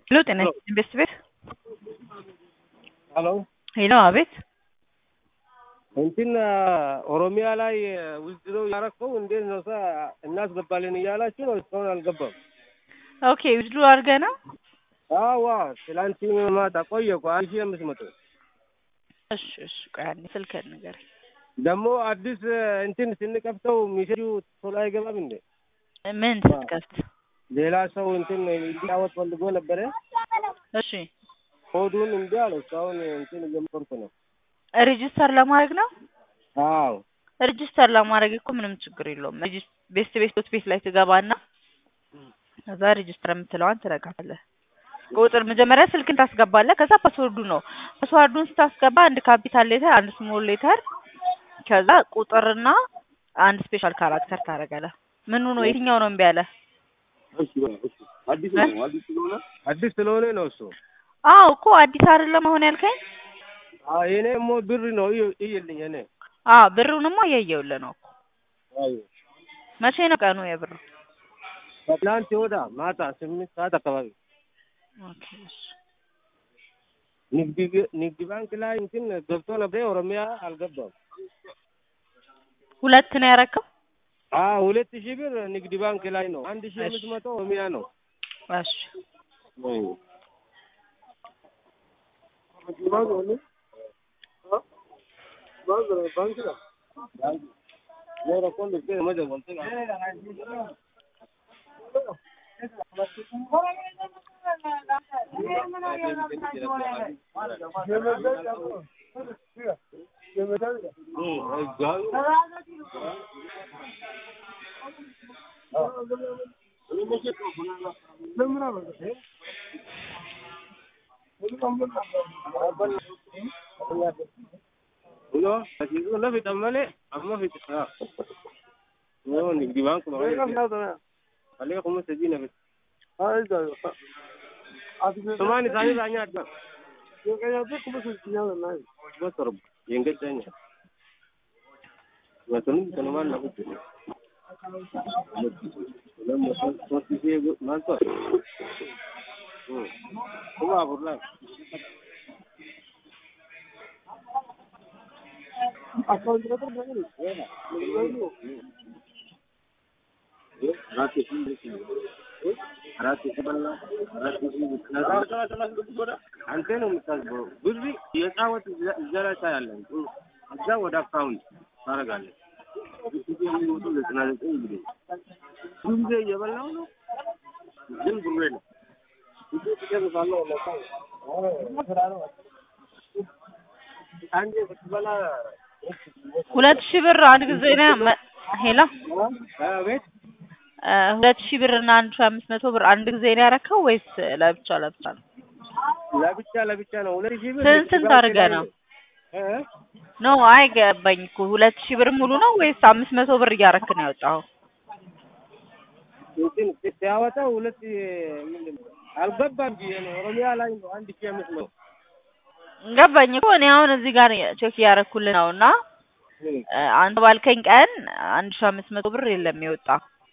ሄሎ ጤና ይስጥልኝ ቤስት ቤት ሄሎ ሄሎ አቤት እንትን ኦሮሚያ ላይ ውዝድሮ ያረከው እንዴት ነው? ሳ እናስገባለን እያላችሁ ነው። እስካሁን አልገባም። ኦኬ ውድድሩ አድርገህ ነው? አዋ ትላንት ማታ ቆየ እኮ አንድ ሺህ አምስት መቶ እሺ እሺ ቆይ አንዴ ስልክህን ንገረኝ። ደግሞ አዲስ እንትን ስንከፍተው ሚሴጁ ቶሎ አይገባም እንዴ? ምን ስትከፍት? ሌላ ሰው እንትን እንዲጫወት ፈልጎ ነበረ። እሺ ኮዱን እንዲ አለ። እስካሁን እንትን እየሞከርኩ ነው። ሬጂስተር ለማድረግ ነው? አዎ ሬጂስተር ለማድረግ እኮ ምንም ችግር የለውም። ሬጂስ- ቤስት ቤት ዶት ቤት ላይ ትገባና ከዛ ሬጂስተር የምትለዋን ትነካለህ። ቁጥር መጀመሪያ ስልክን ታስገባለህ። ከዛ ፓስወርዱ ነው። ፓስወርዱን ስታስገባ አንድ ካፒታል ሌተር፣ አንድ ስሞል ሌተር፣ ከዛ ቁጥርና አንድ ስፔሻል ካራክተር ታደርጋለህ። ምኑ ነው የትኛው ነው እምቢ ያለ? አዲስ ነው። አዲስ ስለሆነ አዲስ ስለሆነ ነው እሱ። አዎ እኮ አዲስ አይደለም አሁን ያልከኝ? አዎ የኔ ሞ ብር ነው እዩ- እይልኝ እኔ አዎ ብሩንማ እያየሁልህ ነው እኮ። አይ መቼ ነው ቀኑ የብሩ? ከትላንት ወዳ ማታ ስምንት ሰዓት አካባቢ ኦኬ እሺ። ንግድ ግ- ንግድ ባንክ ላይ እንትን ገብቶ ነበር። ኦሮሚያ አልገባም። ሁለት ነው ያረከው? አዎ ሁለት ሺህ ብር ንግድ ባንክ ላይ ነው። አንድ ሺህ አምስት መቶ ኦሮሚያ ነው። እሺ Uno, así uno fita male, amma fita. Ah. No, ni di banco no. Ale como se dice, ¿ves? Tomani sani sanya adna. Bas rob. Yenga tanya. Wa tunu tunu man na kutu. Lam mo so so si man to. Hmm. Kuma burla. አንተ ነው የምታስበው። ብር የጫወት ዘረቻ ያለን እዛ ወደ አካውንት ታደርጋለህ። ጊዜ የሚወጡ ዘጠና ዘጠኝ ጊዜ ብዙ ጊዜ እየበላው ነው፣ ግን ብሩ የለም። ጊዜ ትጨርሳለህ። አንዴ ስትበላ ሁለት ሺህ ብር አንድ ጊዜ ነው መ- ሄሎ ቤት እ ሁለት ሺህ ብር እና አንድ ሺህ አምስት መቶ ብር አንድ ጊዜ ነው ያረከው ወይስ ለብቻ ለብቻ ነው? ለብቻ ለብቻ ነው። ሁለት ሺህ ብር ስንት ስንት አድርገህ ነው? እ? ኖ አይ ገባኝ እኮ ሁለት ሺህ ብር ሙሉ ነው ወይስ አምስት መቶ ብር እያረክ ነው ያወጣኸው? እንትን ሲያወጣው ሁለት ምንድን ነው አልገባም ብዬ ነው። ኦሮሚያ ላይ ነው አንድ ሺህ አምስት መቶ ገባኝ እኮ እኔ አሁን እዚህ ጋር ቼክ እያረኩልህ ነው እና እ አንተ ባልከኝ ቀን አንድ ሺህ አምስት መቶ ብር የለም የወጣ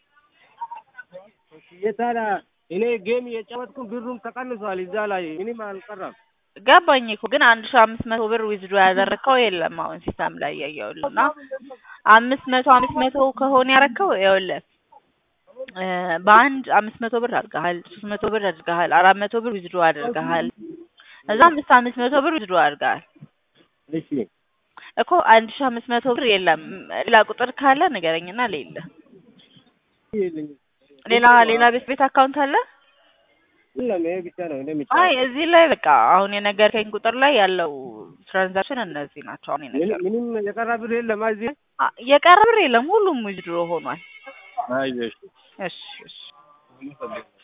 የታዲያ እኔ ጌም የጫወትኩ ብሩም ተቀንሷል። እዛ ላይ ምንም አልቀረም። ገባኝ እኮ ግን አንድ ሺህ አምስት መቶ ብር ዊዝድሮ ያደረከው የለም አሁን ሲስተም ላይ እያየሁልህ እና አምስት መቶ አምስት መቶ ከሆነ ያረከው ይኸውልህ እ በአንድ አምስት መቶ ብር አድርገሃል፣ ሶስት መቶ ብር አድርገሃል፣ አራት መቶ ብር ዊዝድሮ አድርገሃል፣ እዛ አምስት አምስት መቶ ብር ዊዝድሮ አድርገሃል እሺ እኮ አንድ ሺህ አምስት መቶ ብር የለም። ሌላ ቁጥር ካለ ንገረኝና ሌለ የለኝም። ሌላ ሌላ ቤት ቤት አካውንት አለ? የለም ይሄ ብቻ ነው እኔ አይ የምጫወተው። እዚህ ላይ በቃ አሁን የነገርከኝ ቁጥር ላይ ያለው ትራንዛክሽን እነዚህ ናቸው። አሁን ምንም የነገር ምንም የቀረ ብር የለም እዚህ። የቀረ ብር የለም፣ ሁሉም ዊዝድሮ ሆኗል። አይ እሺ እሺ እሺ